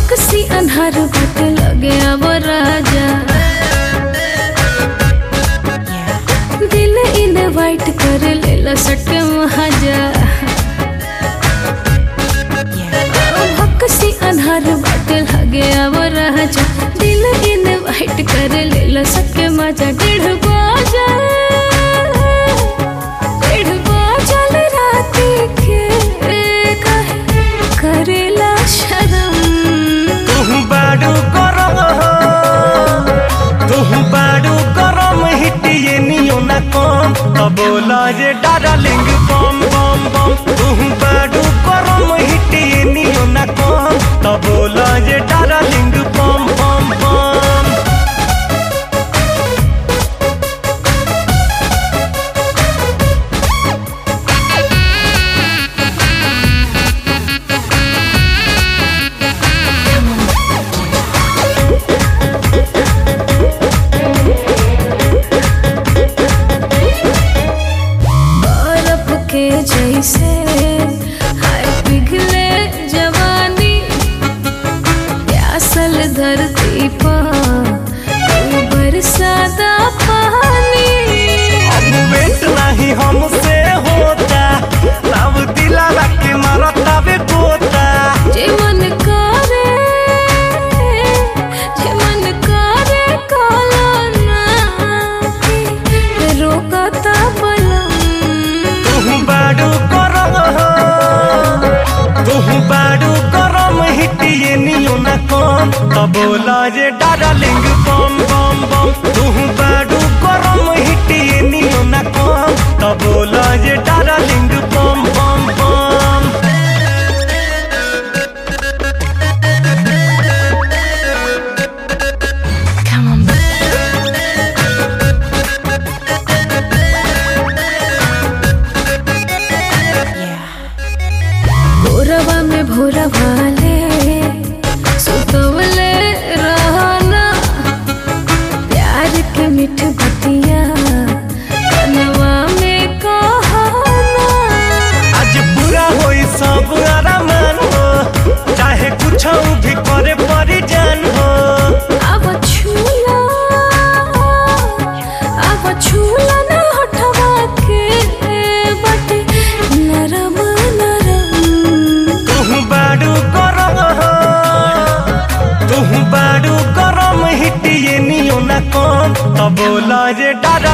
भक्सी अन्हार बाट लगे अब राजा दिल इनवाइट कर लेला सटे महाजा भक्सी अन्हार बाट लगे अब राजा दिल इनवाइट कर लेला सके मजा डेढ़ बाजा डेढ़ बाजल राती के काहे करेला शरम तुहु बाडू गरम तुहु बाडू गरम हिटिए नियो ना कम त बोला जे डार्लिंग बम बम बम तुहु बाडू गरम हिटिए नियो ना कम त बोला जे डार्लिंग बम बम बम बर्फ के जैसे हाय पिघले जवानी प्यासल धरती पर तू बरसाता पानी अब वेट नहीं हमसे होता तब दिला के मारता बे पोता जे मन करे जे मन करे काला ना रोकता बलम तुहु बाडू गरम तुहु बाडू गरम हिटिए नियो ना कम त बोला जे डार्लिंग बम बम बम तुहु बाडू गरम हिटिए नियो ना कम त बोला जे डार्लिंग बम बम बम Come on, भोरवा में भोरा वाले सुतवले रहना प्यार के मीठ बतिया कनवा में कहना आज पूरा होई सब आरामान हो चाहे कुछ भी करे परी जान हो अब छूला अब छूला ना हटवा के बटे नरम नरम तुहु बाडू गरम तुहु बाडू गरम हिटिए नियो ना कम त बोला जे डारा